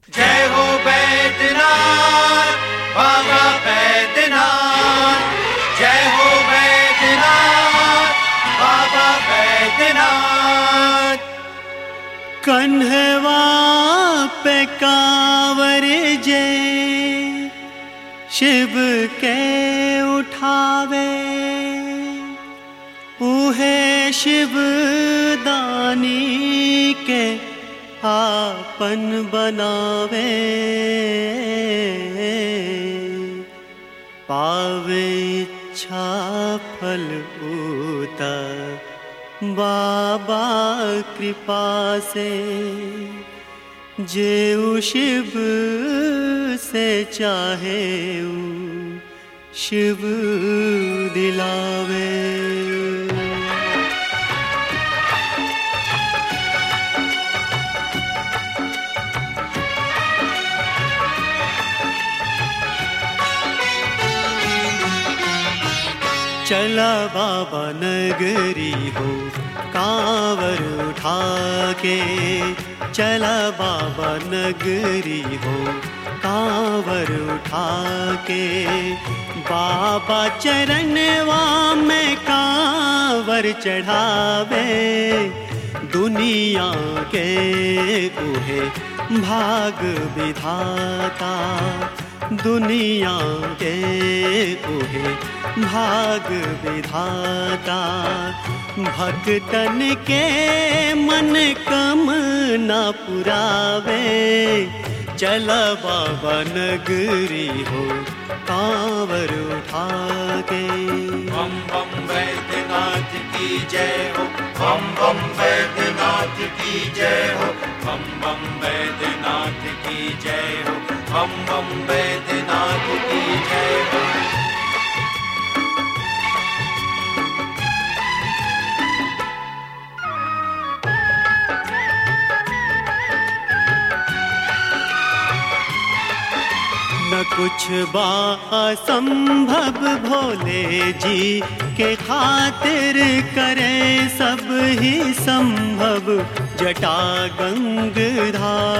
जय हो बैद्यनाथ बाबा बैद्यनाथ जय हो बैद्यनाथ बाबा बैद्यनाथ कन्हवा पे कांवर जे शिव के उठावे उहे शिव दानी के आपन बनावे पावे इच्छा फल उता बाबा कृपा से जेऊ शिव से चाहे ऊ शिव दिलावे चला बाबा नगरी हो कांवर उठा के चला बाबा नगरी हो कांवर उठा के बाबा चरणवा में कांवर चढ़ावे दुनिया के उहे भाग विधाता दुनिया के उहे भाग विधाता भक्तन के मन कम न पुरावे चल बाबा नगरी हो कांवर उठा के बम बम बैद्यनाथ की जय हो बम बम बैद्यनाथ की जय हो बम बम बैद्यनाथ की जय हो बम बम बैद्यनाथ की जय हो न कुछ बा असंभव भोले जी के खातिर करे सब ही संभव जटा गंगधारी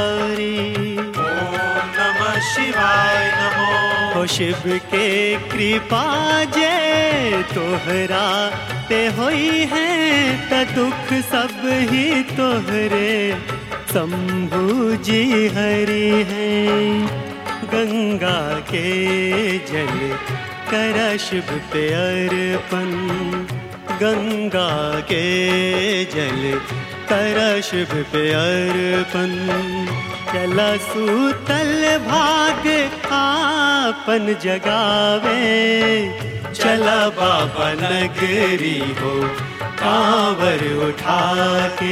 ओम नमः शिवाय नमो हो शिव के कृपा जे तोहरा ते होई है त दुख सब ही तोहरे शंभु जी हरि है गंगा के जल कर शिव पे अर्पण गंगा के जल कर शिव पे अर्पण चला सूतल भाग आपन जगावे चला बाबा नगरी हो कांवर उठा के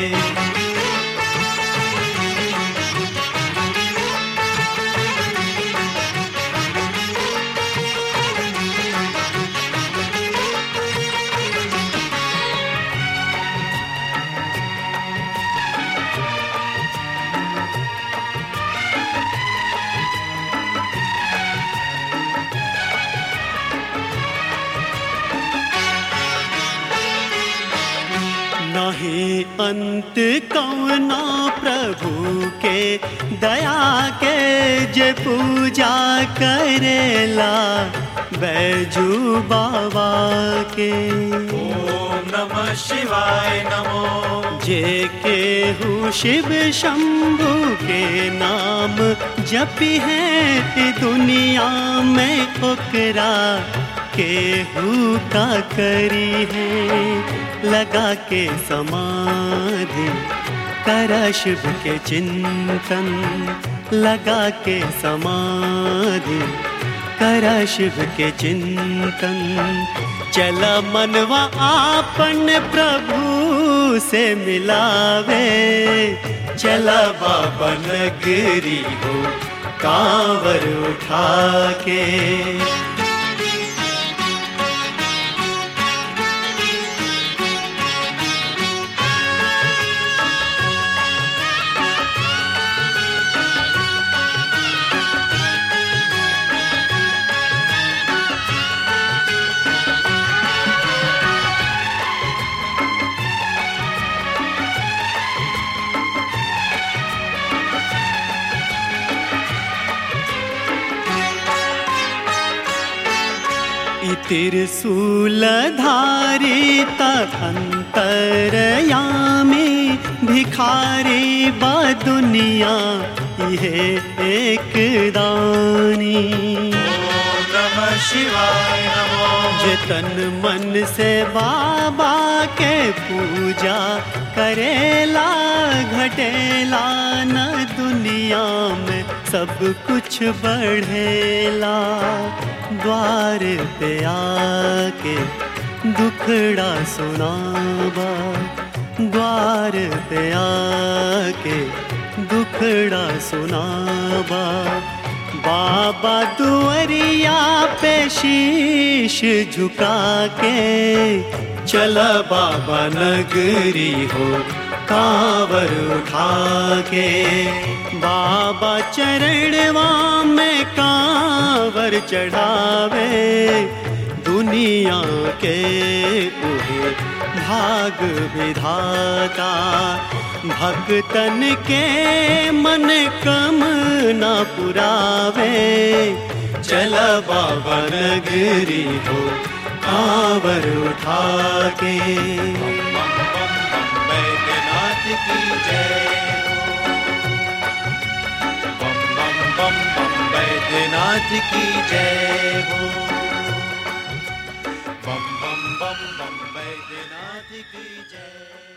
नहीं अंत कौना प्रभु के दया के जे पूजा करेला बैजू बाबा के ओम नमः शिवाय नमो जे के हु शिव शंभु के नाम जपी है ई दुनिया में ओकरा केहू का करी है लगा के समाधि कर शिव के चिंतन लगा के समाधि कर शिव के चिंतन चल मनवा आपन प्रभु से मिलावे चला बाबा नगरी हो कांवर उठा के त्रिशूलधारी अंतरयामी भिखारी बा दुनिया ये एक दानी ओम नमः शिवाय नमो जे तन मन से बाबा के पूजा करेला घटेला न दुनिया में सब कुछ बढ़ेला द्वार पे आके दुखड़ा सुनावा द्वार पे आके दुखड़ा सुनावा बाबा दुअरिया पे शीश झुका के चला बाबा नगरी हो कांवर उठा के बाबा चरणवा में कांवर चढ़ावे दुनिया के उहे भाग विधाता भक्तन के मन कम न पुरावे चल बाबा नगरी हो कांवर उठा के बम बम बम बैद्यनाथ की जय हो बम बम बम बम बैद्यनाथ की जय हो बम बम बम बम बैद्यनाथ की जय